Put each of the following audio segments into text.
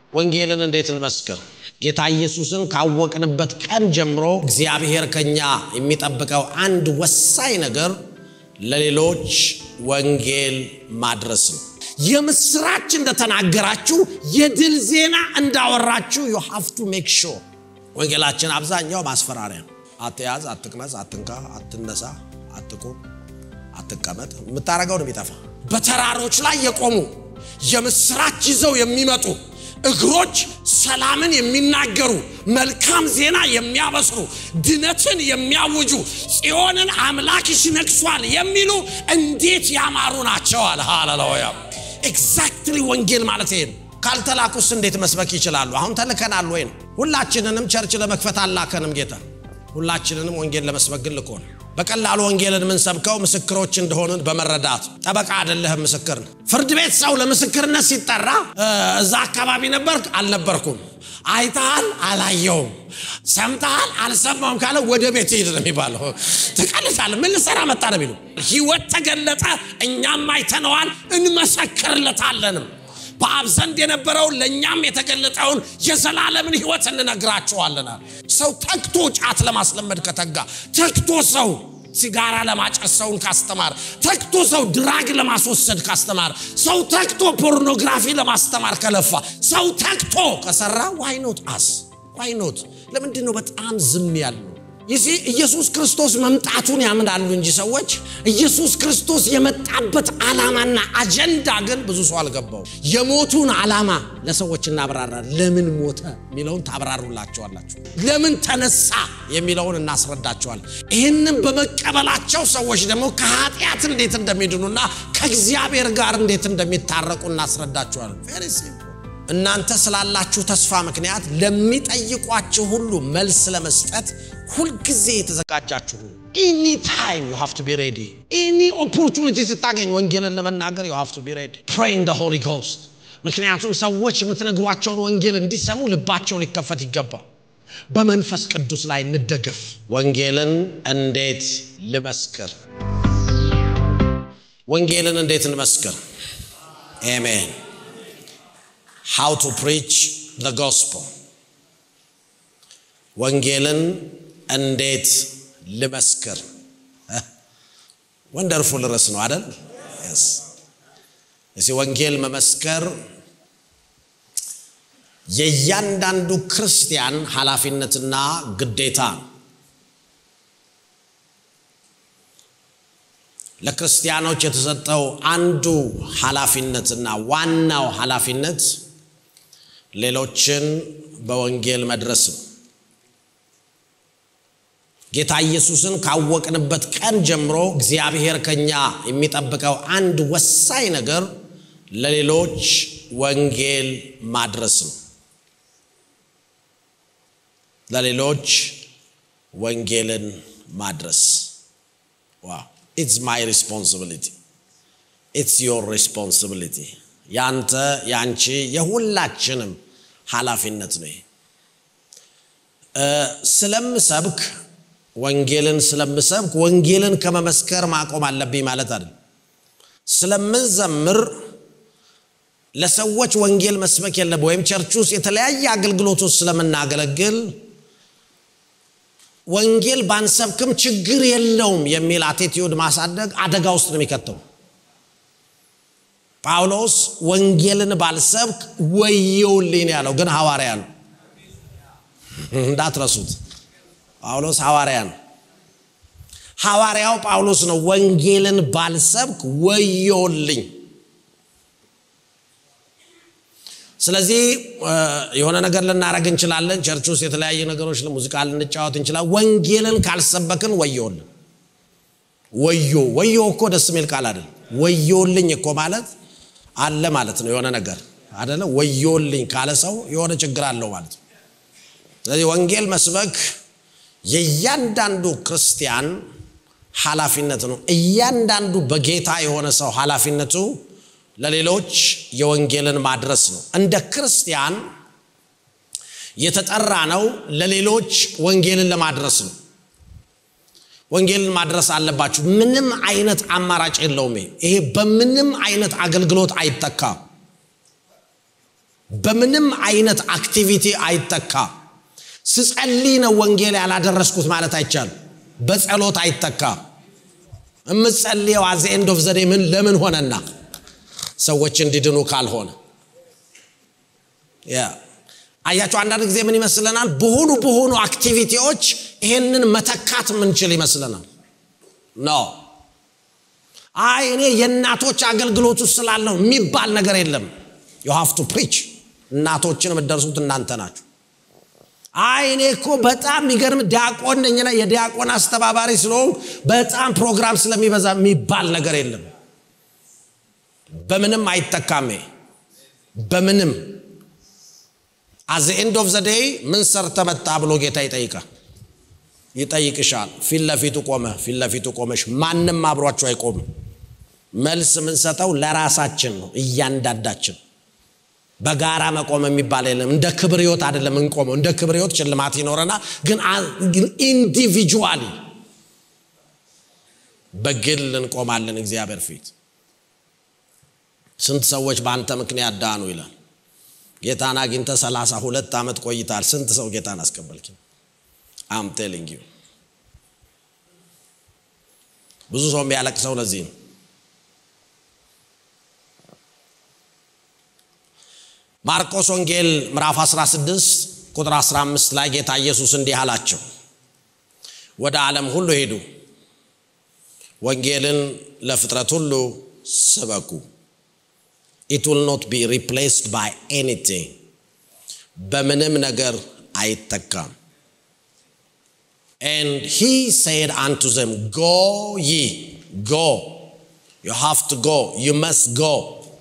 ወንጌልን እንዴት እንመስክር? ጌታ ኢየሱስን ካወቅንበት ቀን ጀምሮ እግዚአብሔር ከኛ የሚጠብቀው አንድ ወሳኝ ነገር ለሌሎች ወንጌል ማድረስ ነው። የምስራች እንደተናገራችሁ የድል ዜና እንዳወራችሁ ዩ ሃቭ ቱ ሜክ ሹር። ወንጌላችን አብዛኛው ማስፈራሪያ ነው። አትያዝ፣ አትቅመስ፣ አትንካ፣ አትነሳ፣ አትቁም፣ አትቀመጥ። የምታደርገው ነው የሚጠፋ። በተራሮች ላይ የቆሙ የምስራች ይዘው የሚመጡ እግሮች ሰላምን የሚናገሩ መልካም ዜና የሚያበስሩ ድነትን የሚያውጁ ጽዮንን አምላክሽ ነግሷል የሚሉ እንዴት ያማሩ ናቸው አለ። ሃሌሉያ! ኤግዛክትሊ ወንጌል ማለት ይሄ ነው። ካልተላኩስ እንዴት መስበክ ይችላሉ? አሁን ተልከናል ወይ ነው? ሁላችንንም ቸርች ለመክፈት አላከንም ጌታ። ሁላችንንም ወንጌል ለመስበክ ግን ልኮን በቀላሉ ወንጌልን የምንሰብከው ምስክሮች እንደሆንን በመረዳት ጠበቃ አይደለህም፣ ምስክር ነው። ፍርድ ቤት ሰው ለምስክርነት ሲጠራ እዛ አካባቢ ነበርክ? አልነበርኩም። አይተሃል? አላየውም። ሰምተሃል? አልሰማውም ካለ ወደ ቤት ሂድ ነው የሚባለው። ትቀልሳለህ። ምን ልሰራ መጣ ነው የሚሉ ህይወት ተገለጠ፣ እኛም አይተነዋል፣ እንመሰክርለታለንም በአብ ዘንድ የነበረውን ለእኛም የተገለጠውን የዘላለምን ህይወት እንነግራቸዋለናል። ሰው ተግቶ ጫት ለማስለመድ ከተጋ፣ ተግቶ ሰው ሲጋራ ለማጨስ ሰውን ካስተማር፣ ተግቶ ሰው ድራግ ለማስወሰድ ካስተማር፣ ሰው ተግቶ ፖርኖግራፊ ለማስተማር ከለፋ፣ ሰው ተግቶ ከሰራ ዋይኖት አስ ዋይኖት ለምንድን ነው በጣም ዝም ያለው? ይህ ኢየሱስ ክርስቶስ መምጣቱን ያምናሉ እንጂ ሰዎች ኢየሱስ ክርስቶስ የመጣበት ዓላማና አጀንዳ ግን ብዙ ሰው አልገባው። የሞቱን ዓላማ ለሰዎች እናብራራ። ለምን ሞተ የሚለውን ታብራሩላቸዋላችሁ። ለምን ተነሳ የሚለውን እናስረዳቸዋል። ይህንም በመቀበላቸው ሰዎች ደግሞ ከኃጢአት እንዴት እንደሚድኑና ከእግዚአብሔር ጋር እንዴት እንደሚታረቁ እናስረዳቸዋል። ቬሪ ሲምፕል። እናንተ ስላላችሁ ተስፋ ምክንያት ለሚጠይቋችሁ ሁሉ መልስ ለመስጠት ሁልጊዜ የተዘጋጃችሁ ኤኒ ታይም ዩ ሃቭ ቱ ቢ ሬዲ። ኤኒ ኦፖርቹኒቲ ስታገኝ ወንጌልን ለመናገር ዩ ሃቭ ቱ ቢ ሬዲ። ፕሬይ ኢን ዘ ሆሊ ጎስት። ምክንያቱም ሰዎች የምትነግሯቸውን ወንጌል እንዲሰሙ ልባቸው ሊከፈት ይገባል። በመንፈስ ቅዱስ ላይ እንደገፍ። ወንጌልን እንዴት ልመስክር? ወንጌልን እንዴት እንመስክር? አሜን። ሃው ቱ ፕሪች ዘ ጎስፐል ወንጌልን እንዴት ልመስክር? ወንደርፉል ርዕስ ነው አደል? እዚህ ወንጌል መመስከር የእያንዳንዱ ክርስቲያን ኃላፊነትና ግዴታ ነው። ለክርስቲያኖች የተሰጠው አንዱ ኃላፊነትና ዋናው ኃላፊነት ሌሎችን በወንጌል መድረስ ነው። ጌታ ኢየሱስን ካወቅንበት ቀን ጀምሮ እግዚአብሔር ከኛ የሚጠብቀው አንድ ወሳኝ ነገር ለሌሎች ወንጌል ማድረስ ነው። ለሌሎች ወንጌልን ማድረስ ዋው ኢትስ ማይ ሪስፖንሲቢሊቲ ኢትስ ዮር ሪስፖንሲቢሊቲ ያንተ ያንቺ የሁላችንም ኃላፊነት ነው። ስለምሰብክ ወንጌልን ስለምሰብክ ወንጌልን ከመመስከር ማቆም አለብኝ ማለት አይደል። ስለምንዘምር ለሰዎች ወንጌል መስበክ የለብ ወይም ቸርች ውስጥ የተለያየ አገልግሎቶች ስለምናገለግል ወንጌል ባንሰብክም ችግር የለውም የሚል አቴቲዩድ ማሳደግ አደጋ ውስጥ ነው የሚከተው። ጳውሎስ ወንጌልን ባልሰብክ ወየውልኝ ያለው ግን ሐዋርያ ነው፣ እንዳትረሱት። ጳውሎስ ሐዋርያ ነው። ሐዋርያው ጳውሎስ ነው። ወንጌልን ባልሰብክ ወዮልኝ። ስለዚህ የሆነ ነገር ልናደረግ እንችላለን። ቸርች ውስጥ የተለያየ ነገሮች ሙዚቃ ልንጫወት እንችላለን። ወንጌልን ካልሰበክን ወዮልን። ወዮ ወዮ እኮ ደስ የሚል ቃል አይደለም። ወዮልኝ እኮ ማለት አለ ማለት ነው። የሆነ ነገር አደለ። ወዮልኝ ካለ ሰው የሆነ ችግር አለው ማለት ነው። ስለዚህ ወንጌል መስበክ የእያንዳንዱ ክርስቲያን ኃላፊነት ነው። እያንዳንዱ በጌታ የሆነ ሰው ኃላፊነቱ ለሌሎች የወንጌልን ማድረስ ነው። እንደ ክርስቲያን የተጠራ ነው ለሌሎች ወንጌልን ለማድረስ ነው። ወንጌልን ማድረስ አለባችሁ። ምንም አይነት አማራጭ የለውም። ይሄ በምንም አይነት አገልግሎት አይተካም። በምንም አይነት አክቲቪቲ አይተካም። ስጸልይ ነው ወንጌል ያላደረስኩት ማለት አይቻልም። በጸሎት አይተካም። የምጸልየው አዘ ኤንድ ኦፍ ዘዴ ምን ለምን ሆነና ሰዎች እንዲድኑ ካልሆነ አያቸው። አንዳንድ ጊዜ ምን ይመስለናል? በሆኑ በሆኑ አክቲቪቲዎች ይሄንን መተካት ምንችል ይመስለናል። ኖ አይ እኔ የእናቶች አገልግሎት ውስጥ ስላለው የሚባል ነገር የለም። ዩ ሃቭ ቱ ፕሪች። እናቶችን የምትደርሱት እናንተ ናችሁ። አይ እኔ እኮ በጣም የሚገርም ዲያቆን ነኝና የዲያቆን አስተባባሪ ስለሆንኩ በጣም ፕሮግራም ስለሚበዛ የሚባል ነገር የለም። በምንም አይተካሜ በምንም አዘ ኤንድ ኦፍ ዘ ዴይ ምን ሰርተ መጣ ብሎ ጌታ ይጠይቃል ይጠይቅሻል። ፊት ለፊቱ ቆመ ፊት ለፊቱ ቆመሽ ማንም አብሯችሁ አይቆምም። መልስ የምንሰጠው ለራሳችን ነው። እያንዳንዳችን በጋራ መቆም የሚባል የለም። እንደ ክብር ህይወት አይደለም እንቆመው። እንደ ክብር ህይወት ሽልማት ይኖረናል፣ ግን ኢንዲቪጁዋሊ በግል እንቆማለን እግዚአብሔር ፊት። ስንት ሰዎች በአንተ ምክንያት ዳኑ ይላል። ጌታን አግኝተ ሰላሳ ሁለት ዓመት ቆይታል። ስንት ሰው ጌታን አስቀበልክ? አም ቴሊንግ ዩ ብዙ ሰው የሚያለቅሰው ለዚህ ነው። ማርቆስ ወንጌል ምዕራፍ 16 ቁጥር 15 ላይ ጌታ ኢየሱስ እንዲህ አላቸው፣ ወደ ዓለም ሁሉ ሄዱ፣ ወንጌልን ለፍጥረት ሁሉ ስበኩ። ኢት ዊል ኖት ቢ ሪፕሌስድ ባይ ኤኒቲንግ፣ በምንም ነገር አይተካም። And he said unto them, Go ye, go. You have to go. You must go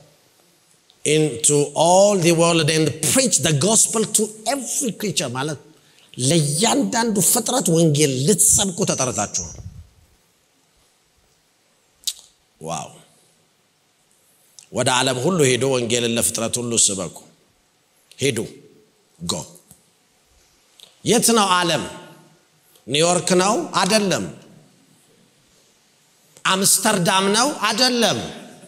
into all the world and preach the gospel to every creature ማለት ለእያንዳንዱ ፍጥረት ወንጌል ልትሰብኩ ተጠርታችኋል። ዋው! ወደ ዓለም ሁሉ ሄዱ፣ ወንጌልን ለፍጥረት ሁሉ ስበኩ። ሄዱ ጎ የት ነው ዓለም? ኒውዮርክ ነው? አደለም። አምስተርዳም ነው? አደለም።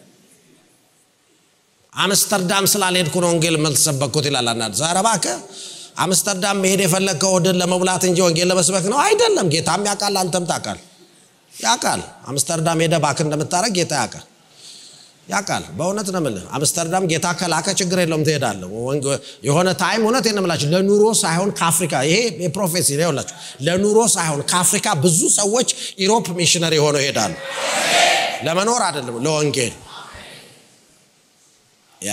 አምስተርዳም ስላልሄድኩ ነው ወንጌል መልተሰበኩት ይላል አንዳንድ ዛሬ እባክህ አምስተርዳም መሄድ የፈለግከው ወድን ለመብላት እንጂ ወንጌል ለመስበክ ነው አይደለም። ጌታም ያውቃል፣ አንተም ታውቃል። ያውቃል። አምስተርዳም ሄደ ባክ እንደምታደረግ ጌታ ያውቃል ያውቃል። በእውነት ነው የምልህ። አምስተርዳም ጌታ ከላከ ችግር የለውም ትሄዳለህ። የሆነ ታይም እውነት ነው የምላችሁ ለኑሮ ሳይሆን ከአፍሪካ ይሄ የፕሮፌሲ ነው ይኸውላችሁ፣ ለኑሮ ሳይሆን ከአፍሪካ ብዙ ሰዎች ኢሮፕ ሚሽነሪ ሆነው ይሄዳሉ። ለመኖር አይደለም ለወንጌል ያ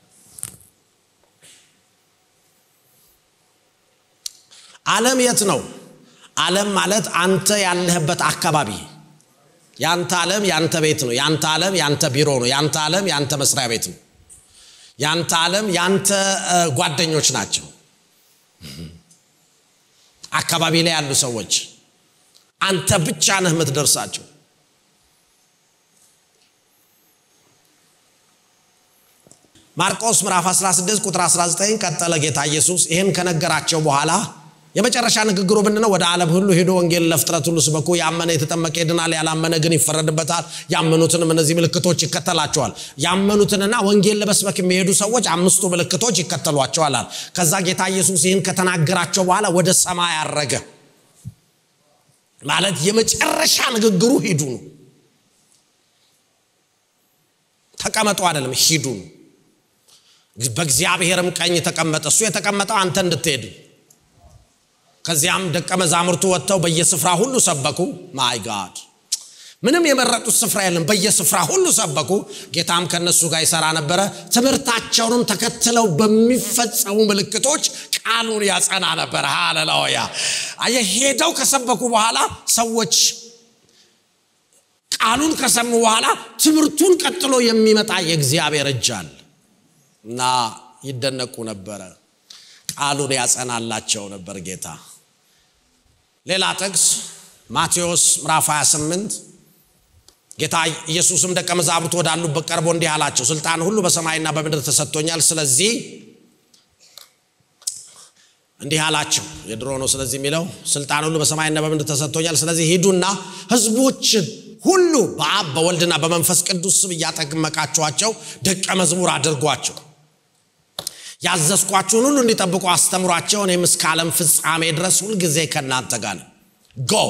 ዓለም የት ነው? ዓለም ማለት አንተ ያለህበት አካባቢ ያንተ ዓለም ያንተ ቤት ነው። ያንተ ዓለም ያንተ ቢሮ ነው። ያንተ ዓለም ያንተ መስሪያ ቤት ነው። ያንተ ዓለም ያንተ ጓደኞች ናቸው። አካባቢ ላይ ያሉ ሰዎች አንተ ብቻ ነህ የምትደርሳቸው። ማርቆስ ምዕራፍ 16 ቁጥር 19 ቀጠለ ጌታ ኢየሱስ ይህን ከነገራቸው በኋላ የመጨረሻ ንግግሩ ምንድን ነው? ወደ ዓለም ሁሉ ሄዶ ወንጌል ለፍጥረት ሁሉ ስበኩ። ያመነ የተጠመቀ ይድናል፣ ያላመነ ግን ይፈረድበታል። ያመኑትንም እነዚህ ምልክቶች ይከተላቸዋል። ያመኑትንና ወንጌል ለመስበክ የሚሄዱ ሰዎች አምስቱ ምልክቶች ይከተሏቸዋል። ከዛ ጌታ ኢየሱስ ይህን ከተናገራቸው በኋላ ወደ ሰማይ አረገ። ማለት የመጨረሻ ንግግሩ ሂዱ ነው። ተቀመጡ አይደለም፣ ሂዱ ነው። በእግዚአብሔርም ቀኝ ተቀመጠ። እሱ የተቀመጠው አንተ እንድትሄድ ከዚያም ደቀ መዛሙርቱ ወጥተው በየስፍራ ሁሉ ሰበኩ። ማይ ጋድ ምንም የመረጡት ስፍራ የለም። በየስፍራ ሁሉ ሰበኩ። ጌታም ከነሱ ጋር ይሰራ ነበረ። ትምህርታቸውንም ተከትለው በሚፈጸሙ ምልክቶች ቃሉን ያጸና ነበረ። ሃሌሉያ! ሄደው ከሰበኩ በኋላ ሰዎች ቃሉን ከሰሙ በኋላ ትምህርቱን ቀጥሎ የሚመጣ የእግዚአብሔር እጅ አለ እና ይደነቁ ነበረ። ቃሉን ያጸናላቸው ነበር ጌታ። ሌላ ጥቅስ ማቴዎስ ምዕራፍ 28 ጌታ ኢየሱስም ደቀ መዛሙርቱ ወዳሉበት ቀርቦ እንዲህ አላቸው፣ ስልጣን ሁሉ በሰማይና በምድር ተሰጥቶኛል። ስለዚህ እንዲህ አላቸው። የድሮ ነው ስለዚህ የሚለው ስልጣን ሁሉ በሰማይና በምድር ተሰጥቶኛል። ስለዚህ ሂዱና ሕዝቦችን ሁሉ በአብ በወልድና በመንፈስ ቅዱስ ስም እያጠመቃችኋቸው ደቀ መዝሙር አድርጓቸው ያዘዝኳችሁን ሁሉ እንዲጠብቁ አስተምሯቸው እኔም እስከ ዓለም ፍጻሜ ድረስ ሁልጊዜ ከእናንተ ጋር ነኝ ጎ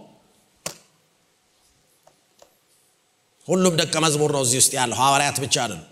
ሁሉም ደቀ መዝሙር ነው እዚህ ውስጥ ያለው ሐዋርያት ብቻ አይደለም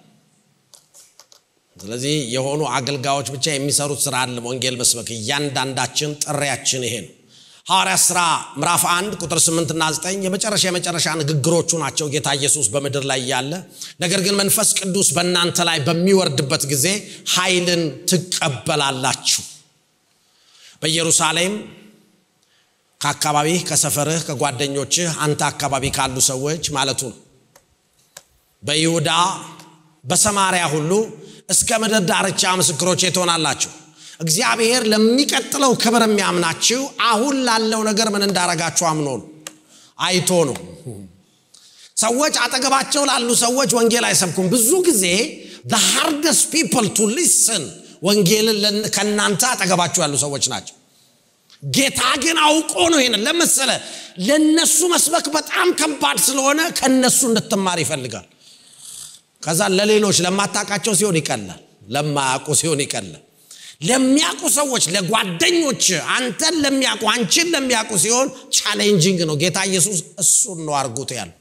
ስለዚህ የሆኑ አገልጋዮች ብቻ የሚሰሩት ስራ አለ ወንጌል መስበክ እያንዳንዳችን ጥሪያችን ይሄ ነው ሐዋርያት ሥራ ምዕራፍ 1 ቁጥር 8 እና 9 የመጨረሻ የመጨረሻ ንግግሮቹ ናቸው ጌታ ኢየሱስ በምድር ላይ ያለ ነገር ግን መንፈስ ቅዱስ በእናንተ ላይ በሚወርድበት ጊዜ ኃይልን ትቀበላላችሁ በኢየሩሳሌም ከአካባቢህ ከሰፈርህ ከጓደኞችህ አንተ አካባቢ ካሉ ሰዎች ማለቱ ነው በይሁዳ በሰማርያ ሁሉ እስከ ምድር ዳርቻ ምስክሮቼ ትሆናላችሁ እግዚአብሔር ለሚቀጥለው ክብር የሚያምናችሁ አሁን ላለው ነገር ምን እንዳረጋችሁ አምኖ ነው አይቶ ነው ሰዎች አጠገባቸው ላሉ ሰዎች ወንጌል አይሰብኩም ብዙ ጊዜ the hardest people to listen ወንጌልን ከእናንተ አጠገባችሁ ያሉ ሰዎች ናቸው ጌታ ግን አውቆ ነው ይሄንን ለመሰለ ለነሱ መስበክ በጣም ከባድ ስለሆነ ከነሱ እንድትማር ይፈልጋል ከዛ ለሌሎች ለማታቃቸው ሲሆን ይቀላል ለማያውቁ ሲሆን ይቀላል ለሚያውቁ ሰዎች ለጓደኞች አንተን ለሚያውቁ አንቺን ለሚያውቁ ሲሆን ቻሌንጂንግ ነው ጌታ ኢየሱስ እሱን ነው አርጉት ያሉ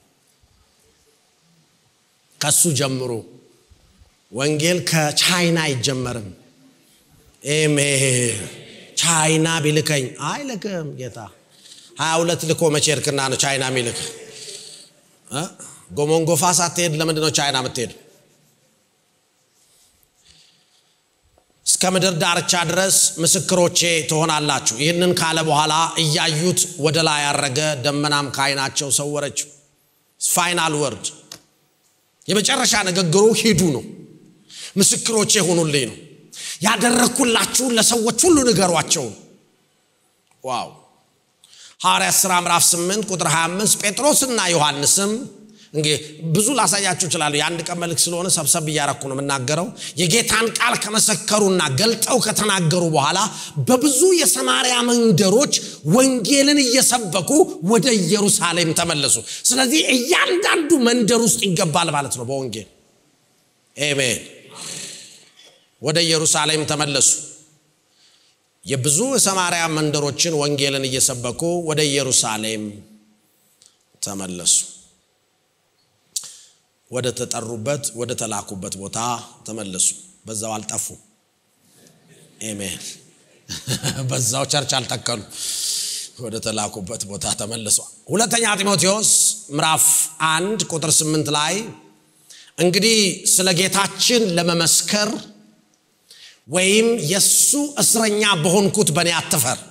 ከሱ ጀምሮ ወንጌል ከቻይና አይጀመርም ኤሜን ቻይና ቢልከኝ አይልክም ጌታ ሀያ ሁለት ልኮ መቼ እርክና ነው ቻይና ሚልክ ጎሞንጎፋ ሳትሄድ ለምንድ ነው ቻይና የምትሄድ እስከ ምድር ዳርቻ ድረስ ምስክሮቼ ትሆናላችሁ ይህንን ካለ በኋላ እያዩት ወደ ላይ ያረገ ደመናም ከአይናቸው ሰወረችው ፋይናል ወርድ የመጨረሻ ንግግሩ ሂዱ ነው ምስክሮቼ ሆኑልኝ ነው ያደረግኩላችሁን ለሰዎች ሁሉ ንገሯቸው ዋው ሐዋርያ ሥራ ምዕራፍ 8 ቁጥር 25 ጴጥሮስና ዮሐንስም እንግዲህ ብዙ ላሳያችሁ ይችላሉ የአንድ ቀን መልክ ስለሆነ ሰብሰብ እያረኩ ነው የምናገረው የጌታን ቃል ከመሰከሩና ገልጠው ከተናገሩ በኋላ በብዙ የሰማርያ መንደሮች ወንጌልን እየሰበኩ ወደ ኢየሩሳሌም ተመለሱ ስለዚህ እያንዳንዱ መንደር ውስጥ ይገባል ማለት ነው በወንጌል ኤሜን ወደ ኢየሩሳሌም ተመለሱ የብዙ የሰማርያ መንደሮችን ወንጌልን እየሰበኩ ወደ ኢየሩሳሌም ተመለሱ ወደ ተጠሩበት ወደ ተላኩበት ቦታ ተመለሱ በዛው አልጠፉ ኤሜን በዛው ቸርች አልተከሉ ወደ ተላኩበት ቦታ ተመልሷ ሁለተኛ ጢሞቴዎስ ምዕራፍ አንድ ቁጥር ስምንት ላይ እንግዲህ ስለ ጌታችን ለመመስከር ወይም የእሱ እስረኛ በሆንኩት በእኔ አትፈር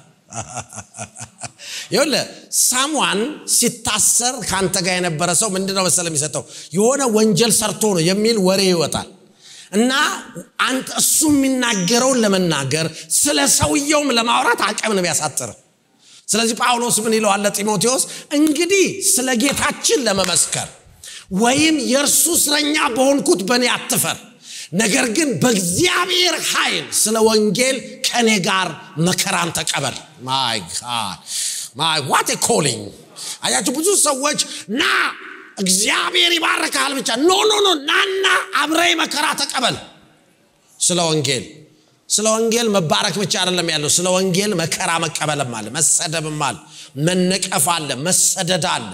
ይሁለ ሳሟን ሲታሰር ከአንተ ጋር የነበረ ሰው ምንድነው መሰለ የሚሰጠው የሆነ ወንጀል ሰርቶ ነው የሚል ወሬ ይወጣል እና አንተ እሱ የሚናገረውን ለመናገር ስለ ሰውየውም ለማውራት አቅም ነው ያሳጥር ስለዚህ ጳውሎስ ምን ይለዋል ጢሞቴዎስ እንግዲህ ስለ ጌታችን ለመመስከር ወይም የእርሱ እስረኛ በሆንኩት በእኔ አትፈር ነገር ግን በእግዚአብሔር ኃይል ስለ ወንጌል ከእኔ ጋር መከራን ተቀበል ማይ ጋድ ማይ ዋት ኮሊንግ አያችሁ ብዙ ሰዎች ና እግዚአብሔር ይባረካል ብቻ ኖ ኖ ኖ ናና አብረይ መከራ ተቀበል ስለ ወንጌል ስለ ወንጌል መባረክ ብቻ አይደለም ያለው ስለ ወንጌል መከራ መቀበልም አለ መሰደብም አለ መነቀፍ አለ መሰደድ አለ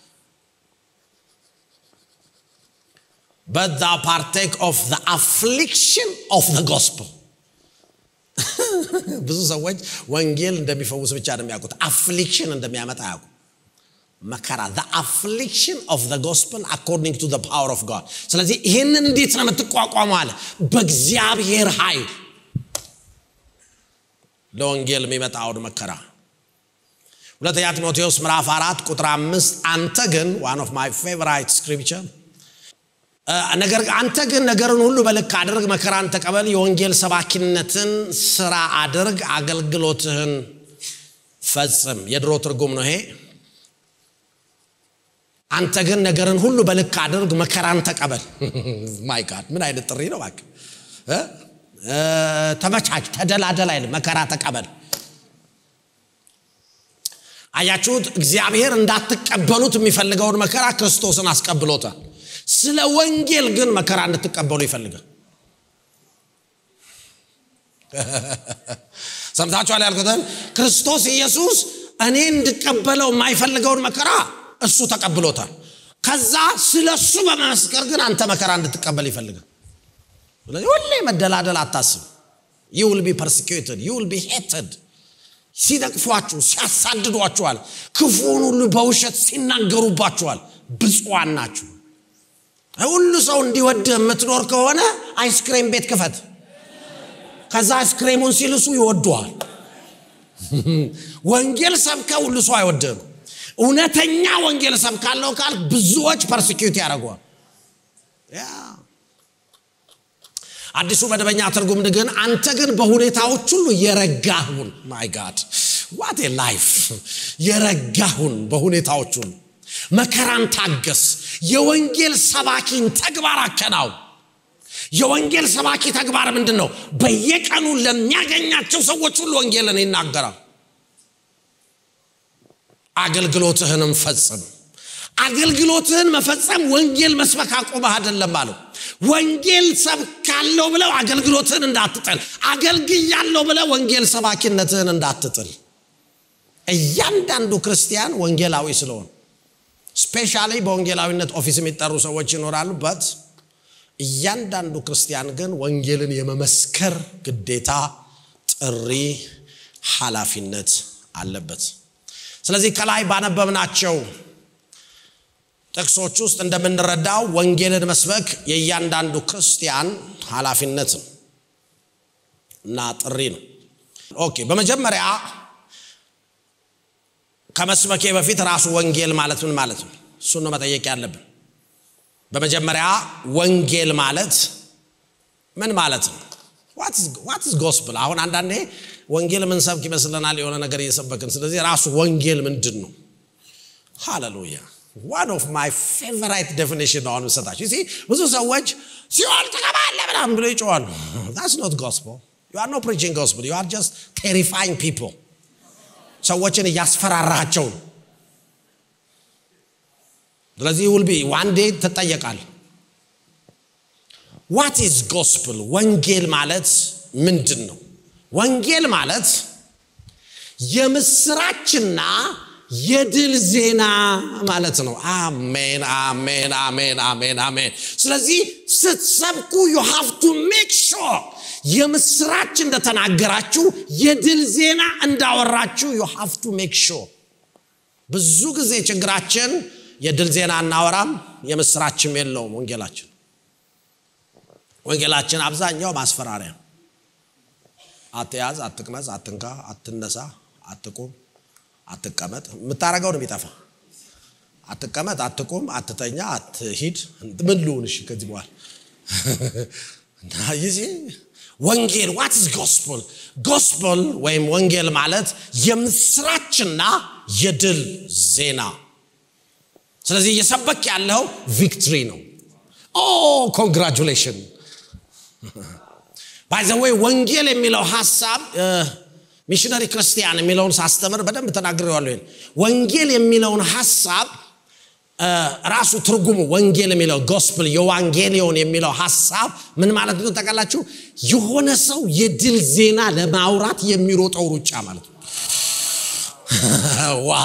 but thou partake of the affliction of the gospel ብዙ ሰዎች ወንጌል እንደሚፈውስ ብቻ ነው የሚያውቁት አፍሊክሽን እንደሚያመጣ ያውቁ መከራ the affliction of the gospel according to the power of God ስለዚህ ይህንን እንዴት ነው የምትቋቋመው አለ በእግዚአብሔር ኃይል ለወንጌል የሚመጣውን መከራ ሁለተኛ ጢሞቴዎስ ምዕራፍ አራት ቁጥር አምስት አንተ ግን ዋን ኦፍ ማይ ፌቨራይት ስክሪፕቸር ነገር አንተ ግን ነገርን ሁሉ በልክ አድርግ መከራን ተቀበል የወንጌል ሰባኪነትን ስራ አድርግ አገልግሎትህን ፈጽም የድሮ ትርጉም ነው ይሄ አንተ ግን ነገርን ሁሉ በልክ አድርግ መከራን ተቀበል ማይ ጋድ ምን አይነት ጥሪ ነው ባክ ተመቻች ተደላደል አይል መከራ ተቀበል አያችሁት እግዚአብሔር እንዳትቀበሉት የሚፈልገውን መከራ ክርስቶስን አስቀብሎታል ስለ ወንጌል ግን መከራ እንድትቀበሉ ይፈልጋል ሰምታችኋል ያልኩትን ክርስቶስ ኢየሱስ እኔ እንድቀበለው የማይፈልገውን መከራ እሱ ተቀብሎታል ከዛ ስለ እሱ በመመስከር ግን አንተ መከራ እንድትቀበል ይፈልጋል ስለዚህ ሁሌ መደላደል አታስብ ዩ ዊል ቢ ፐርሲኪዩትድ ዩ ዊል ቢ ሄትድ ሲነቅፏችሁ ሲያሳድዷችኋል ክፉን ሁሉ በውሸት ሲናገሩባችኋል ብፁዋን ናችሁ ሁሉ ሰው እንዲወድህ የምትኖር ከሆነ አይስክሬም ቤት ክፈት ከዛ አይስክሬሙን ሲልሱ ይወዱሃል ወንጌል ሰብከ ሁሉ ሰው አይወድህም እውነተኛ ወንጌል ሰብካለው ካል ብዙዎች ፐርሲኪዩት ያደርገዋል አዲሱ መደበኛ ትርጉም ግን አንተ ግን በሁኔታዎች ሁሉ የረጋሁን ማይ ጋድ ዋት ላይፍ የረጋሁን በሁኔታዎች ሁሉ መከራን ታገስ የወንጌል ሰባኪን ተግባር አከናው የወንጌል ሰባኪ ተግባር ምንድን ነው በየቀኑ ለሚያገኛቸው ሰዎች ሁሉ ወንጌልን ይናገራል አገልግሎትህንም ፈጽም አገልግሎትህን መፈጸም ወንጌል መስበክ አቁመህ አይደለም አለው ወንጌል ሰብካለሁ ብለው አገልግሎትህን እንዳትጥል አገልግያለሁ ብለው ወንጌል ሰባኪነትህን እንዳትጥል እያንዳንዱ ክርስቲያን ወንጌላዊ ስለሆን ስፔሻሊ በወንጌላዊነት ኦፊስ የሚጠሩ ሰዎች ይኖራሉ በት እያንዳንዱ ክርስቲያን ግን ወንጌልን የመመስከር ግዴታ ጥሪ ኃላፊነት አለበት ስለዚህ ከላይ ባነበብናቸው ጥቅሶች ውስጥ እንደምንረዳው ወንጌልን መስበክ የእያንዳንዱ ክርስቲያን ኃላፊነት ነው እና ጥሪ ነው ኦኬ በመጀመሪያ ከመስበኬ በፊት ራሱ ወንጌል ማለት ምን ማለት ነው እሱን ነው መጠየቅ ያለብን በመጀመሪያ ወንጌል ማለት ምን ማለት ነው ዋትስ ጎስፕል አሁን አንዳንዴ ወንጌል ምንሰብክ ይመስለናል የሆነ ነገር እየሰበክን ስለዚህ ራሱ ወንጌል ምንድን ነው ሃሌሉያ ዋን ኦፍ ማይ ፌቨራይት ዴፊኒሽን አሁን ሰጣችሁ ሲ ብዙ ሰዎች ሲኦል ትገባለ ምናምን ብሎ ይጮዋሉ ዳስ ኖት ጎስፕል ዩ አር ኖ ፕሪቺንግ ጎስፕል ዩ አር ጀስት ቴሪፋይንግ ፒፕል ሰዎችን እያስፈራራቸው ነው ስለዚህ ውልቢ ዋን ዴይ ትጠየቃል ዋት ኢዝ ጎስፕል ወንጌል ማለት ምንድን ነው ወንጌል ማለት የምስራችና የድል ዜና ማለት ነው አሜን አሜን አሜን አሜን አሜን ስለዚህ ስትሰብኩ ዩ ሃቭ ቱ ሜክ ሾር የምስራች እንደተናገራችሁ የድል ዜና እንዳወራችሁ ዩ ሃቭ ቱ ሜክ ሾር ብዙ ጊዜ ችግራችን የድል ዜና እናወራም የምስራችም የለውም ወንጌላችን ወንጌላችን አብዛኛው ማስፈራሪያ አትያዝ አትቅመስ አትንካ አትነሳ አትቁም አትቀመጥ የምታረገው ነው የሚጠፋ አትቀመጥ አትቁም አትተኛ አትሂድ ምን ልሁን እሺ ከዚህ በኋላ ይዚ ወንጌል ዋት ስ ጎስፕል ጎስፕል ወይም ወንጌል ማለት የምስራችና የድል ዜና ስለዚህ እየሰበክ ያለው ቪክትሪ ነው ኦ ኮንግራጁሌሽን ባይዘወይ ወንጌል የሚለው ሀሳብ ሚሽነሪ ክርስቲያን የሚለውን ሳስተምር በደንብ ተናግሬዋለሁ ይሄን ወንጌል የሚለውን ሀሳብ ራሱ ትርጉሙ ወንጌል የሚለው ጎስፕል የዋንጌሊዮን የሚለው ሀሳብ ምን ማለት ነው ታውቃላችሁ የሆነ ሰው የድል ዜና ለማውራት የሚሮጠው ሩጫ ማለት ነው ዋ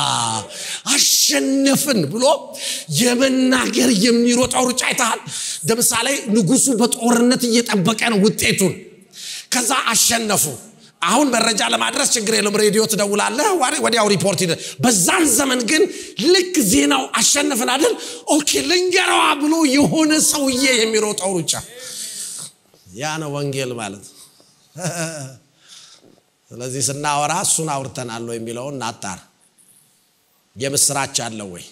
አሸነፍን ብሎ የመናገር የሚሮጠው ሩጫ አይተሃል ለምሳሌ ንጉሱ በጦርነት እየጠበቀ ነው ውጤቱን ከዛ አሸነፉ አሁን መረጃ ለማድረስ ችግር የለም ሬዲዮ ትደውላለህ ወዲያው ሪፖርት ይደ በዛን ዘመን ግን ልክ ዜናው አሸነፍን አይደል ኦኬ ልንገረዋ ብሎ የሆነ ሰውዬ የሚሮጠው ሩጫ ያ ነው ወንጌል ማለት ስለዚህ ስናወራ እሱን አውርተናል የሚለውን እናጣር የምስራች አለው ወይ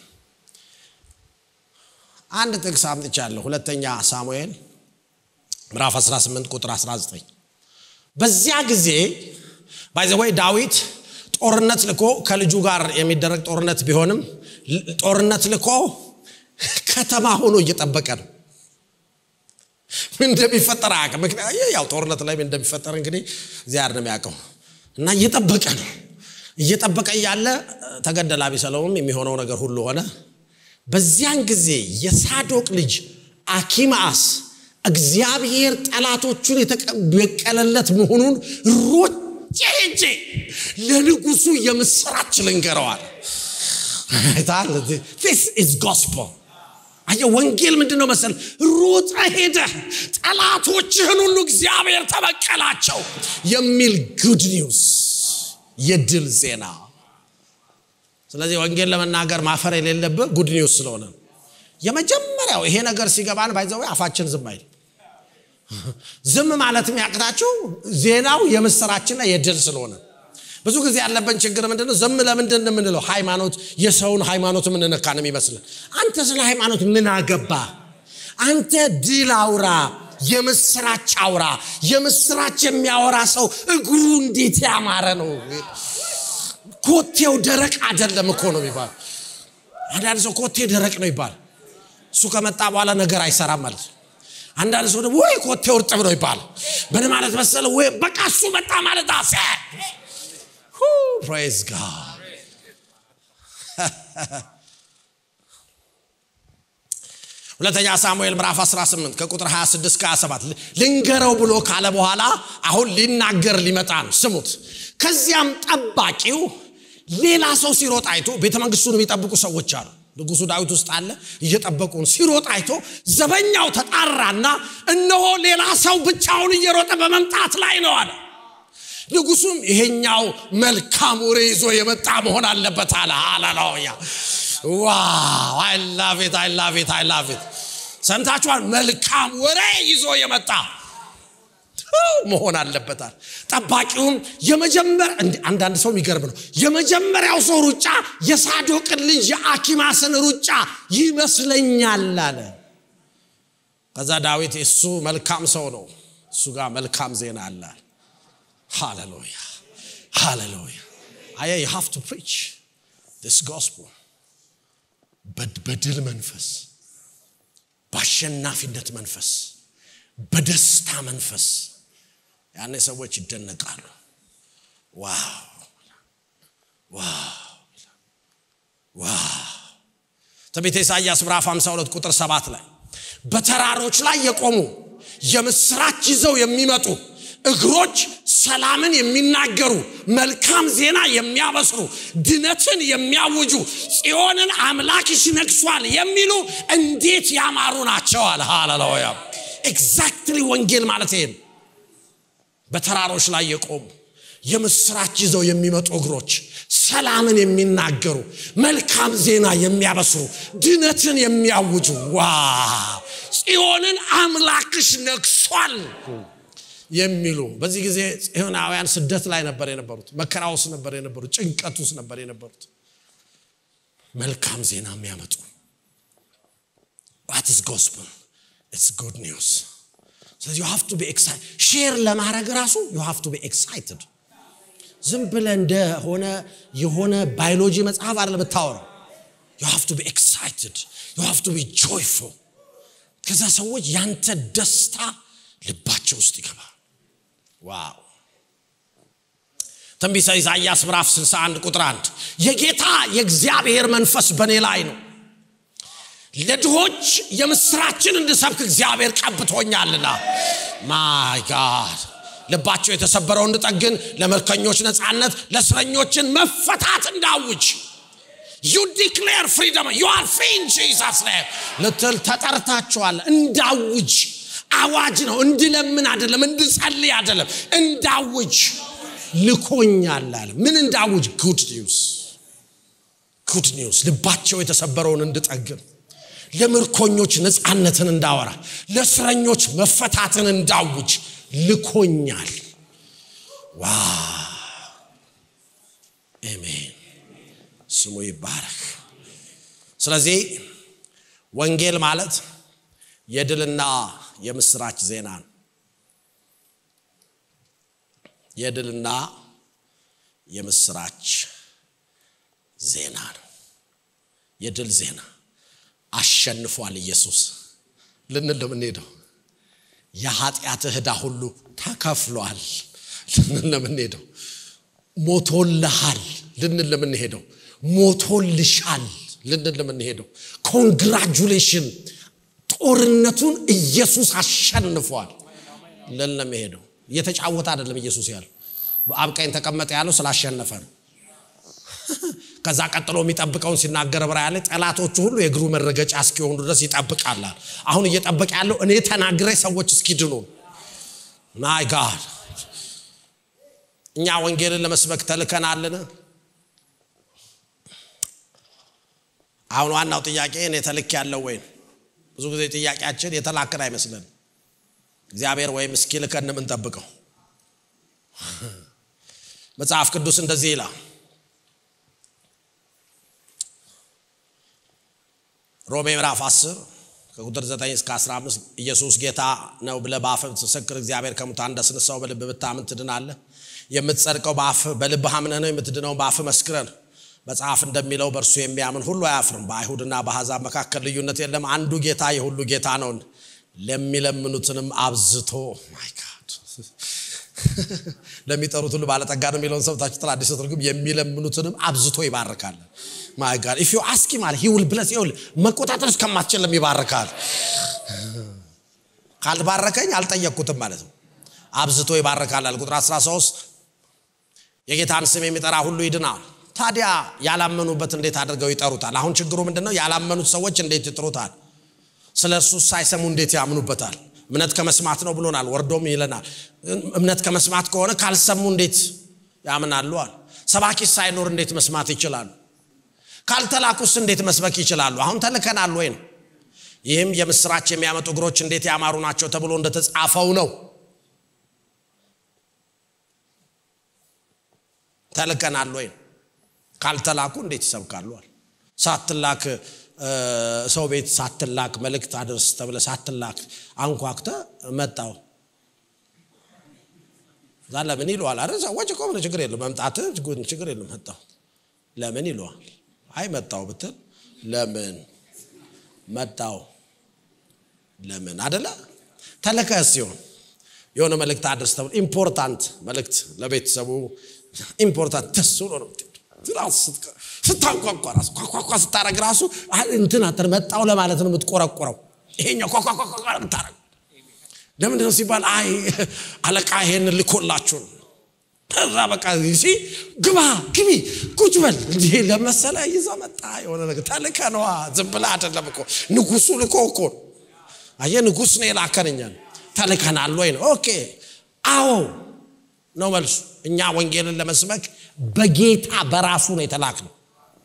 አንድ ጥቅስ አምጥቻለሁ ሁለተኛ ሳሙኤል ምዕራፍ 18 ቁጥር 19 በዚያ ጊዜ ባይዘወይ ዳዊት ጦርነት ልኮ ከልጁ ጋር የሚደረግ ጦርነት ቢሆንም ጦርነት ልኮ ከተማ ሆኖ እየጠበቀ ነው ምን እንደሚፈጠር አያውቅም ያው ጦርነት ላይ ምን እንደሚፈጠር እንግዲህ እግዚአብሔር ነው የሚያውቀው እና እየጠበቀ ነው እየጠበቀ እያለ ተገደለ አቢሰለውም የሚሆነው ነገር ሁሉ ሆነ በዚያን ጊዜ የሳዶቅ ልጅ አኪማአስ እግዚአብሔር ጠላቶቹን የተበቀለለት መሆኑን ሮጬ ሄጄ ለንጉሱ የምስራች ልንገረዋል። ስ ኢዝ ጎስፖል አየህ ወንጌል ምንድን ነው መሰል ሮጠ ሄደህ ጠላቶችህን ሁሉ እግዚአብሔር ተበቀላቸው የሚል ጉድ ኒውስ የድል ዜና ስለዚህ ወንጌል ለመናገር ማፈር የሌለብህ ጉድ ኒውስ ስለሆነ የመጀመሪያው ይሄ ነገር ሲገባን ባይዘው አፋችን ዝም አይል ዝም ማለት የሚያቅታችሁ ዜናው የምስራችንና የድል ስለሆነ ብዙ ጊዜ ያለብን ችግር ምንድነው ዝም ለምንድን የምንለው ሃይማኖት የሰውን ሃይማኖት የምንነካ ነው የሚመስልን አንተ ስለ ሃይማኖት ምን አገባ አንተ ድል አውራ የምስራች አውራ የምስራች የሚያወራ ሰው እግሩ እንዴት ያማረ ነው ኮቴው ደረቅ አይደለም እኮ ነው ይባል አንዳንድ ሰው ኮቴ ደረቅ ነው ይባል እሱ ከመጣ በኋላ ነገር አይሰራም ማለት አንዳንድ ሰው ደግሞ ወይ ኮቴው እርጥብ ነው ይባል ምን ማለት መሰለ ወይ በቃ እሱ መጣ ማለት አሰ ፕሬዝ ጋድ ሁለተኛ ሳሙኤል ምዕራፍ 18 ከቁጥር 26 ከ27 ልንገረው ብሎ ካለ በኋላ አሁን ሊናገር ሊመጣ ነው ስሙት ከዚያም ጠባቂው ሌላ ሰው ሲሮጥ አይቶ ቤተ መንግስቱን የሚጠብቁ ሰዎች አሉ ንጉሱ ዳዊት ውስጥ አለ እየጠበቁን ሲሮጥ አይቶ ዘበኛው ተጣራና እነሆ ሌላ ሰው ብቻውን እየሮጠ በመምጣት ላይ ነው አለ ንጉሱም ይሄኛው መልካም ወሬ ይዞ የመጣ መሆን አለበት አለ ሃሌሉያ ዋው አይላቬት አይላቬት አይላቬት ሰምታችኋል መልካም ወሬ ይዞ የመጣ መሆን አለበታል ጠባቂውም የመጀመር አንዳንድ ሰው የሚገርም ነው የመጀመሪያው ሰው ሩጫ የሳዶቅን ልጅ የአኪማስን ሩጫ ይመስለኛል አለ ከዛ ዳዊት እሱ መልካም ሰው ነው እሱ ጋር መልካም ዜና አለ ሃሌሉያ ሃሌሉያ አየ ዩ ሃቭ ቱ ፕሪች ዲስ ጎስፖል በድል መንፈስ በአሸናፊነት መንፈስ በደስታ መንፈስ ያኔ ሰዎች ይደነቃሉ ዋው ዋው ዋው ትንቢተ ኢሳያስ ምዕራፍ 52 ቁጥር 7 ላይ በተራሮች ላይ የቆሙ የምስራች ይዘው የሚመጡ እግሮች ሰላምን የሚናገሩ መልካም ዜና የሚያበስሩ ድነትን የሚያውጁ ጽዮንን አምላክሽ ነግሷል የሚሉ እንዴት ያማሩ ናቸዋል ሃሌሉያ ኤግዛክትሊ ወንጌል ማለት ይሄ በተራሮች ላይ የቆሙ የምስራች ይዘው የሚመጡ እግሮች ሰላምን የሚናገሩ መልካም ዜና የሚያበስሩ ድነትን የሚያውጁ ዋ ጽዮንን አምላክሽ ነግሷል የሚሉ በዚህ ጊዜ ጽዮናውያን ስደት ላይ ነበር የነበሩት መከራ ውስጥ ነበር የነበሩት ጭንቀት ውስጥ ነበር የነበሩት መልካም ዜና የሚያመጡ ዋትስ ጎስፕል ኢትስ ጉድ ኒውስ ስለዚህ ዩ ሃቭ ቱ ቢ ኤክሳይትድ ሼር ለማድረግ ራሱ ዩ ሃቭ ቱ ቢ ኤክሳይትድ ዝም ብለ እንደሆነ የሆነ ባዮሎጂ መጽሐፍ አለ ብታወራው ዩ ሃቭ ቱ ቢ ኤክሳይትድ ዩ ሃቭ ቱ ቢ ጆይፉል ከዛ ሰዎች ያንተ ደስታ ልባቸው ውስጥ ይገባል ዋው ትንቢተ ኢሳያስ ምዕራፍ 61 ቁጥር 1 የጌታ የእግዚአብሔር መንፈስ በእኔ ላይ ነው ለድሆች የምስራችን እንድሰብክ እግዚአብሔር ቀብቶኛልና ማይ ጋድ ልባቸው የተሰበረው እንድጠግን ለመልከኞች ነፃነት ለእስረኞችን መፈታት እንዳውጅ ዩ ዲክሌር ፍሪደም ዩ አር ፍሪ ኢን ጂሰስ ኔም ልትል ተጠርታችኋል እንዳውጅ አዋጅ ነው እንድለምን አይደለም እንድጸልይ አይደለም እንዳውጅ ልኮኛል አለ ምን እንዳውጅ ጉድ ኒውስ ጉድ ኒውስ ልባቸው የተሰበረውን እንድጠግን ለምርኮኞች ነፃነትን እንዳወራ ለእስረኞች መፈታትን እንዳውጅ ልኮኛል ዋ አሜን ስሙ ይባረክ ስለዚህ ወንጌል ማለት የድልና የምስራች ዜና ነው የድልና የምስራች ዜና ነው የድል ዜና አሸንፏል ኢየሱስ ልንል ለምንሄደው የኃጢአት ዕዳ ሁሉ ተከፍሏል ልንል ለምንሄደው ሞቶልሃል ልንል ለምንሄደው ሞቶልሻል ልንል ለምንሄደው ኮንግራጁሌሽን ጦርነቱን ኢየሱስ አሸንፏል ለን ለመሄደው እየተጫወተ አይደለም ኢየሱስ ያለው በአብ ቀኝ ተቀመጠ ያለው ስላሸነፈ ነው ከዛ ቀጥሎ የሚጠብቀውን ሲናገር ብራ ያለ ጠላቶቹ ሁሉ የእግሩ መረገጫ እስኪሆኑ ድረስ ይጠብቃላል አሁን እየጠበቀ ያለው እኔ ተናግሬ ሰዎች እስኪድኑ ማይ ጋድ እኛ ወንጌልን ለመስበክ ተልከናልን አሁን ዋናው ጥያቄ እኔ ተልክ ያለው ወይ ብዙ ጊዜ ጥያቄያችን የተላክን አይመስለን እግዚአብሔር ወይም እስኪልከን የምንጠብቀው መጽሐፍ ቅዱስ እንደዚህ ይላል ሮሜ ምዕራፍ 10 ከቁጥር 9 እስከ 15 ኢየሱስ ጌታ ነው ብለ በአፍ ብትመሰክር እግዚአብሔር ከሙታን እንዳስነሳው በልብ ብታምን ትድናለህ የምትጸድቀው በአፍ በልብ አምነህ ነው የምትድነው በአፍ መስክረህ ነው መጽሐፍ እንደሚለው በእርሱ የሚያምን ሁሉ አያፍርም በአይሁድና በአሕዛብ መካከል ልዩነት የለም አንዱ ጌታ የሁሉ ጌታ ነውን ለሚለምኑትንም አብዝቶ ማይ ጋድ ለሚጠሩት ሁሉ ባለጠጋ ነው የሚለውን ሰብታችሁ አዲስ ትርጉም የሚለምኑትንም አብዝቶ ይባርካል ማይ ጋድ ኢፍ ዩ አስኪ ማለት ሂ ውል ብለስ ይውል መቆጣጠር እስከማትችል ይባርካል ካልባረከኝ አልጠየቅኩትም ማለት ነው አብዝቶ ይባርካል ቁጥር 13 የጌታን ስም የሚጠራ ሁሉ ይድናል ታዲያ ያላመኑበት እንዴት አድርገው ይጠሩታል አሁን ችግሩ ምንድን ነው ያላመኑት ሰዎች እንዴት ይጥሩታል ስለ እሱ ሳይሰሙ እንዴት ያምኑበታል እምነት ከመስማት ነው ብሎናል ወርዶም ይለናል እምነት ከመስማት ከሆነ ካልሰሙ እንዴት ያምናሉ አለ ሰባኪ ሳይኖር እንዴት መስማት ይችላሉ ካልተላኩስ እንዴት መስበክ ይችላሉ አሁን ተልከናል ወይ ነው ይህም የምስራች የሚያመጡ እግሮች እንዴት ያማሩ ናቸው ተብሎ እንደተጻፈው ነው ተልከናል ወይ ነው ካልተላኩ እንዴት ይሰብካሉ አለ ሳትላክ ሰው ቤት ሳትላክ መልእክት አድርስ ተብለ ሳትላክ አንኳክተ መጣው እዛ ለምን ይለዋል አይደል ሰዎች እኮ ምን ችግር የለም መምጣት ችግር የለም መጣው ለምን ይለዋል አይ መጣው ብትል ለምን መጣው ለምን አደለ ተለከ ሲሆን የሆነ መልእክት አድርስ ተብሎ ኢምፖርታንት መልእክት ለቤተሰቡ ኢምፖርታንት ደስ ብሎ ነው ስታንኳኳ ራሱ ኳኳኳ ስታረግ ራሱ እንትን አተር መጣው ለማለት ነው የምትቆረቆረው ይሄኛው ኳኳኳኳ ምታረግ ለምንድን ነው ሲባል አይ አለቃ ይሄን ልኮላችሁ ነው ከዛ በቃ ሲ ግባ ግቢ ቁጭ በል እንዲህ ለመሰለ ይዞ መጣ የሆነ ነገር ተልከ ነዋ ዝም ብላ አይደለም እኮ ንጉሱ ልኮ እኮ አየ ንጉስ ነው የላከንኛል ተልከናል ወይ ነው ኦኬ አዎ ነው መልሱ እኛ ወንጌልን ለመስበክ በጌታ በራሱ ነው የተላክ ነው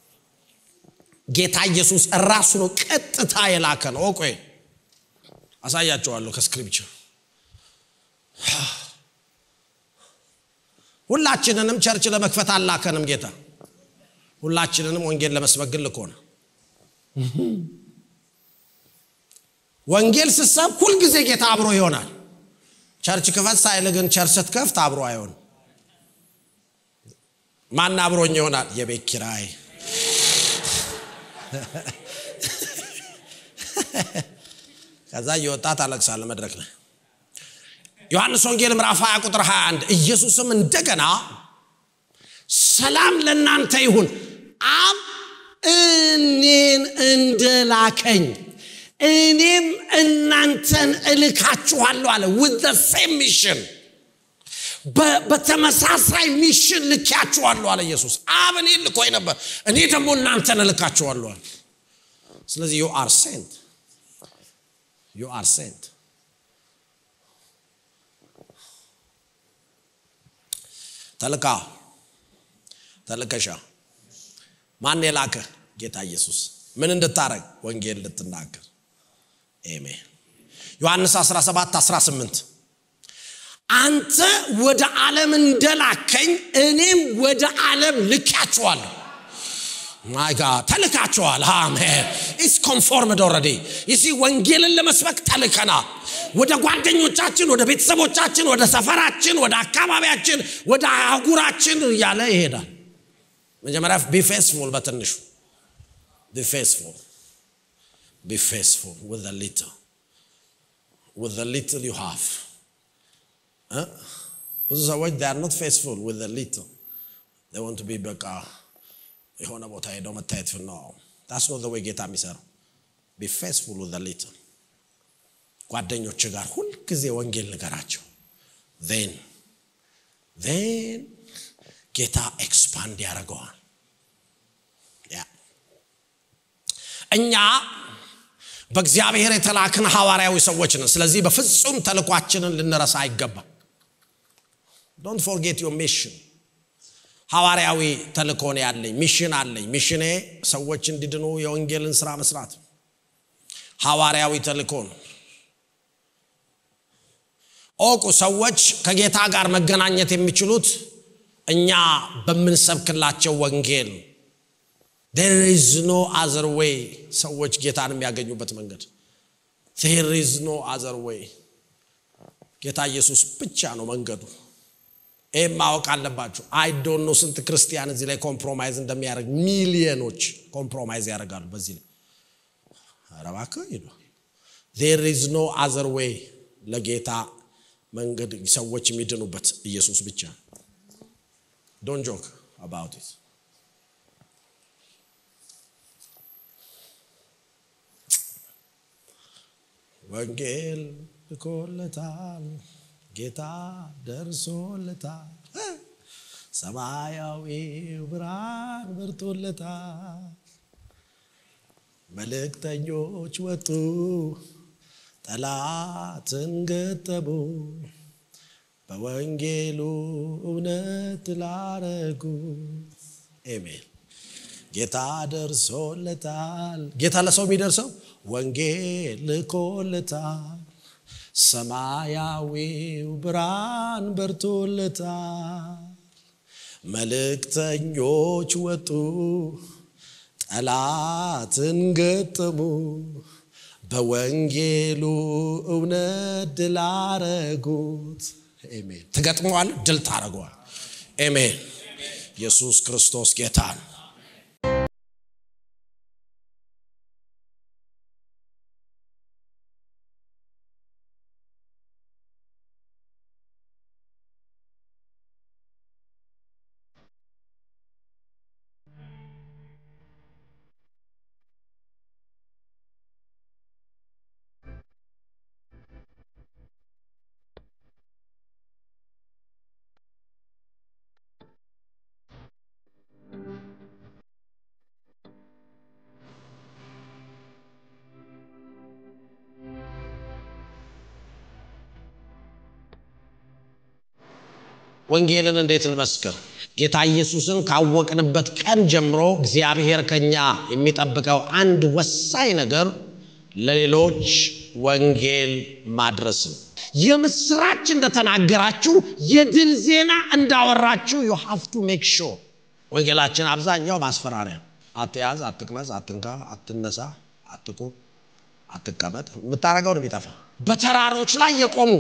ጌታ ኢየሱስ ራሱ ነው ቀጥታ የላከ ነው ቆይ አሳያቸዋለሁ ከስክሪፕቸር ሁላችንንም ቸርች ለመክፈት አላከንም ጌታ ሁላችንንም ወንጌል ለመስበክ ግን ልኮነ ወንጌል ስሰብ ሁልጊዜ ጌታ አብሮ ይሆናል ቸርች ክፈት ሳይል ግን ቸርች ስትከፍት አብሮ አይሆን ማን አብሮኝ ይሆናል የቤት ኪራይ ከዛ እየወጣ ታለቅሳለ መድረክ ላይ ዮሐንስ ወንጌል ምዕራፍ 20 ቁጥር 21 ኢየሱስም እንደገና ሰላም ለእናንተ ይሁን አብ እኔን እንደላከኝ እኔም እናንተን እልካችኋለሁ አለ with the same mission በተመሳሳይ ሚሽን ልኪያችኋለሁ አለ ኢየሱስ አብ እኔ ልኮኝ ነበር እኔ ደግሞ እናንተን እልካችኋለሁ አለ ስለዚህ ዩ አር ሴንት ዩ አር ሴንት ተልካ ተልከሻ ማን የላከ ጌታ ኢየሱስ ምን እንድታረግ ወንጌል እንድትናገር ኤሜን ዮሐንስ 17 18 አንተ ወደ ዓለም እንደላከኝ እኔም ወደ ዓለም ልካችኋለሁ ማይ ጋድ ተልካችኋል አሜን ኢስ ኮንፎርምድ ኦልሬዲ ይሲ ወንጌልን ለመስበክ ተልከናል ወደ ጓደኞቻችን ወደ ቤተሰቦቻችን ወደ ሰፈራችን ወደ አካባቢያችን ወደ አህጉራችን እያለ ይሄዳል መጀመሪያ ቢፌስፉል በትንሹ ቢፌስፉል ቢፌስፉል with the little with the little you have ብዙ ሰዎች they are not faithful with the little they want to be በቃ የሆነ ቦታ ሄደው መታየት ነው that's not the way ጌታ የሚሰራው be faithful with the little ጓደኞች ጋር ሁልጊዜ ወንጌል ንገራቸው ዜን ዜን ጌታ ኤክስፓንድ ያደርገዋል እኛ በእግዚአብሔር የተላክን ሐዋርያዊ ሰዎች ነን ስለዚህ በፍጹም ተልኳችንን ልንረሳ አይገባም ዶንት ፎርጌት ዮር ሚሽን ሐዋርያዊ ተልኮን ያለኝ ሚሽን አለኝ ሚሽኔ ሰዎች እንዲድኑ የወንጌልን ስራ መስራት ሐዋርያዊ ተልኮ ነው ኦቁ ሰዎች ከጌታ ጋር መገናኘት የሚችሉት እኛ በምንሰብክላቸው ወንጌል there is no other way ሰዎች ጌታን የሚያገኙበት መንገድ there is no other way ጌታ ኢየሱስ ብቻ ነው መንገዱ ይህም ማወቅ አለባችሁ አይ ዶንት ኖ ስንት ክርስቲያን እዚህ ላይ ኮምፕሮማይዝ እንደሚያደርግ ሚሊዮኖች ኮምፕሮማይዝ ያደርጋሉ በዚህ ላይ አረባክ ይሉ there is no other way ለጌታ መንገድ ሰዎች የሚድኑበት ኢየሱስ ብቻ ዶንት ጆክ አባውት ኢት ወንጌል ልኮለታል ጌታ ደርሶለታል ሰማያዊው ብርሃን በርቶለታል መልእክተኞች ወጡ ጠላትን ገጠሙ በወንጌሉ እውነት ላረጉ ኤሜን ጌታ ደርሶለታል ጌታ ለሰው የሚደርሰው ወንጌል ልኮለታል ሰማያዊው ብርሃን በርቶለታል መልእክተኞች ወጡ ጠላትን ገጠሙ በወንጌሉ እውነት ድል አረጉት ኤሜን ትገጥመዋል ድል ታደረገዋል ኤሜን ኢየሱስ ክርስቶስ ጌታ ነው ወንጌልን እንዴት እንመስክር ጌታ ኢየሱስን ካወቅንበት ቀን ጀምሮ እግዚአብሔር ከኛ የሚጠብቀው አንድ ወሳኝ ነገር ለሌሎች ወንጌል ማድረስ ነው የምስራች እንደተናገራችሁ የድል ዜና እንዳወራችሁ ዩ ሃቭ ቱ ሜክ ሾር ወንጌላችን አብዛኛው ማስፈራሪያ አትያዝ አትቅመስ አትንካ አትነሳ አትቁም አትቀመጥ የምታደረገው ነው የሚጠፋ በተራሮች ላይ የቆሙ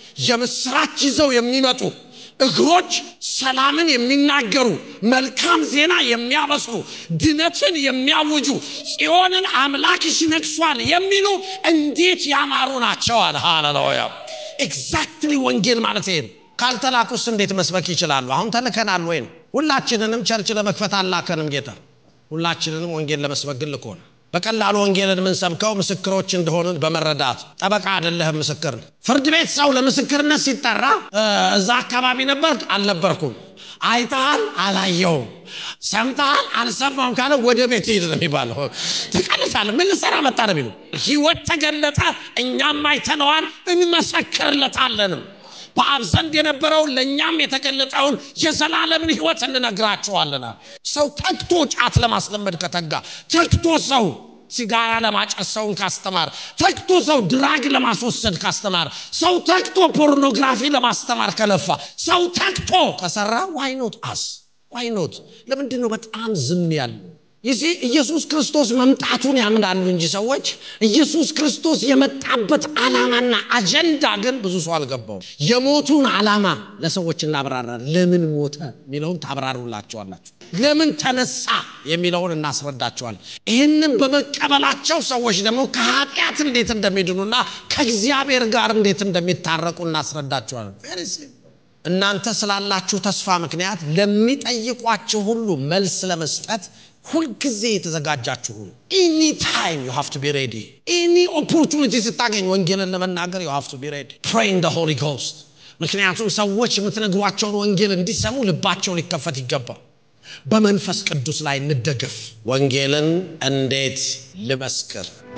የምስራች ይዘው የሚመጡ እግሮች ሰላምን የሚናገሩ መልካም ዜና የሚያበስሩ ድነትን የሚያውጁ ጽዮንን አምላክሽ ነግሷል የሚሉ እንዴት ያማሩ ናቸዋል ሃሌሉያ ኤግዛክትሊ ወንጌል ማለት ይሄ ካልተላኩስ እንዴት መስበክ ይችላሉ አሁን ተልከናል ወይም ሁላችንንም ቸርች ለመክፈት አላከንም ጌታ ሁላችንንም ወንጌል ለመስበክ ግን ልኮን በቀላሉ ወንጌልን የምንሰብከው ምስክሮች እንደሆንን በመረዳት ጠበቃ አይደለህም ምስክር ፍርድ ቤት ሰው ለምስክርነት ሲጠራ እዛ አካባቢ ነበር አልነበርኩም አይተሃል አላየውም ሰምተሃል አልሰማም ካለ ወደ ቤት ሂድ ነው የሚባለው ትቀልሳለ ምን ልሰራ መጣ ነው የሚሉ ህይወት ተገለጠ እኛም አይተነዋል እንመሰክርለታለንም በአብ ዘንድ የነበረውን ለእኛም የተገለጠውን የዘላለምን ህይወት እንነግራቸዋለና ሰው ተግቶ ጫት ለማስለመድ ከተጋ ተግቶ ሰው ሲጋራ ለማጨስ ሰውን ካስተማር ተግቶ ሰው ድራግ ለማስወሰድ ካስተማር ሰው ተግቶ ፖርኖግራፊ ለማስተማር ከለፋ ሰው ተግቶ ከሰራ ዋይኖት አስ ዋይኖት ለምንድን ነው በጣም ዝም ያለው ይህ ኢየሱስ ክርስቶስ መምጣቱን ያምናሉ እንጂ ሰዎች ኢየሱስ ክርስቶስ የመጣበት ዓላማና አጀንዳ ግን ብዙ ሰው አልገባውም የሞቱን ዓላማ ለሰዎች እናብራራል ለምን ሞተ የሚለውን ታብራሩላቸዋላችሁ ለምን ተነሳ የሚለውን እናስረዳቸዋል ይህንን በመቀበላቸው ሰዎች ደግሞ ከኃጢአት እንዴት እንደሚድኑና ከእግዚአብሔር ጋር እንዴት እንደሚታረቁ እናስረዳቸዋለን እናንተ ስላላችሁ ተስፋ ምክንያት ለሚጠይቋችሁ ሁሉ መልስ ለመስጠት ሁልጊዜ የተዘጋጃችሁ ሁኑ። ኤኒ ታይም ዩ ሃቭ ቱ ቢ ሬዲ። ኤኒ ኦፖርቹኒቲ ስታገኝ ወንጌልን ለመናገር ዩ ሃቭ ቱ ቢ ሬዲ። ፕሬይ ኢን ዘ ሆሊ ጎስት። ምክንያቱም ሰዎች የምትነግሯቸውን ወንጌል እንዲሰሙ ልባቸው ሊከፈት ይገባል። በመንፈስ ቅዱስ ላይ እንደገፍ። ወንጌልን እንዴት ልመስክር?